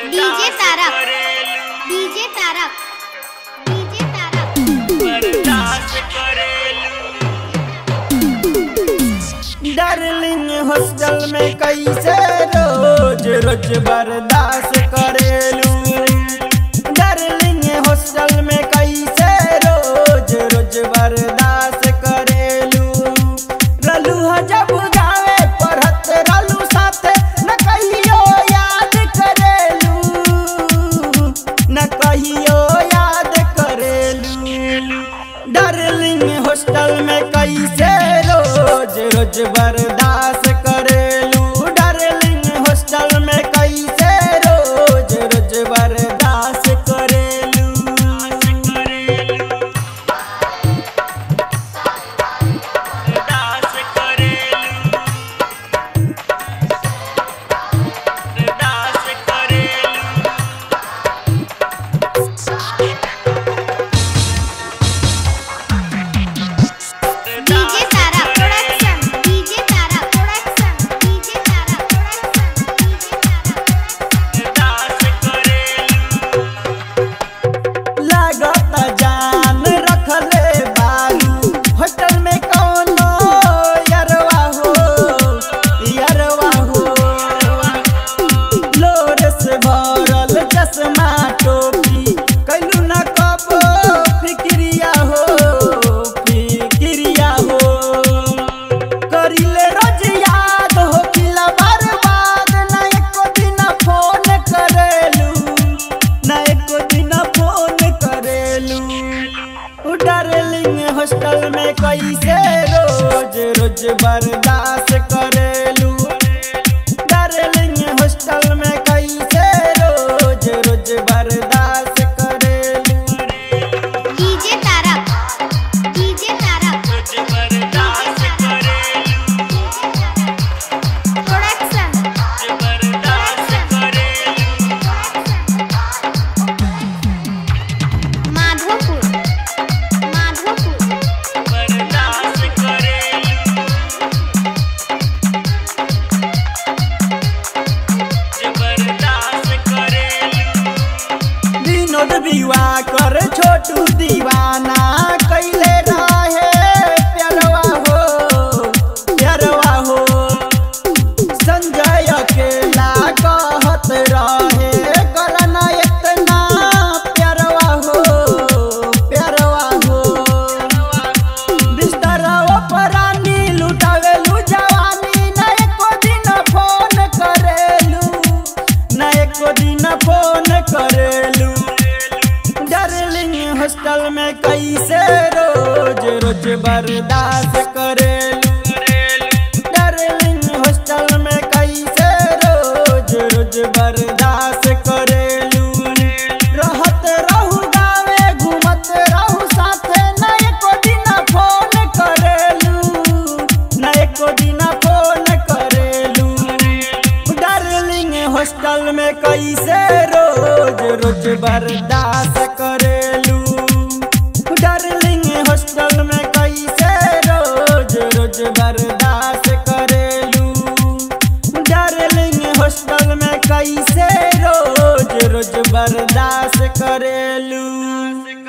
DJ Tarak DJ Tarak DJ Tarak बर्दाश्त करेलू darling hostel में कैसे रोज रोज बर्दाश्त करेलू डार्लिंग हॉस्टल में कैसे रोज रोज बर्दाश्त करेलू रलू ह जब गावे पढ़त रलू साथे न कहियो याद करेलू न कहियो याद करेलू डार्लिंग हॉस्टल में कैसे रोज रोज बर्दाश्त करेलू डार्लिंग हॉस्टल में कैसे रोज रोज बर्दाश्त करेलू बर्दाश्त करेलू बर्दाश्त करेलू DJ Tarak production DJ Tarak production DJ Tarak production DJ Tarak बर्दाश्त करेलू लागत जान रखले बारू होटल में कौनो यरवा हो यरवा हो लोर से भरल चश्मा टोपी कैलू न कबो फिक्रिया हो फिक्रिया हो करिले रोज याद हो किला बर्बाद ना एको दिन फोन करेलू ना एको दिन फोन करेलू उ डार्लिंग हॉस्टल में कैसे रोज रोज बर्दाश्त करेलू डार्लिंग हॉस्टल में कैसे रोज रोज बर्दाश्त करेलू डीजे तारक डीजे तारक तुझ बर्दाश्त करेलू प्रोडक्शन तुझ बर्दाश्त करेलू माधोपुर माधोपुर बर्दाश्त करेलू तुझ बर्दाश्त करेलू विनोद विवाह कर छोटू दीवाना कैले रहे प्यारवा हो प्यारवा हो संजय अकेला कहत रहे करना इतना प्यारवा हो प्यारवा हो बिस्तरवा परानी लुटावेलू जवानी ना एको दिन फोन करेलू ना एको दिन फोन करेलू डार्लिंग हॉस्टल में कैसे रोज रोज बर्दाश्त करेलू डार्लिंग हॉस्टल में कैसे रोज रोज बर्दाश्त करेलू रहत रहू गावे घूमत रहू साथे ना एको दिन फोन करेलू ना एको दिन फोन करेलू डार्लिंग हॉस्टल में कैसे रोज रोज बर्दाश्त करेलू डार्लिंग हॉस्टल में कैसे रोज रोज बर्दाश्त करेलू डार्लिंग हॉस्टल में कैसे रोज रोज बर्दाश्त करेलू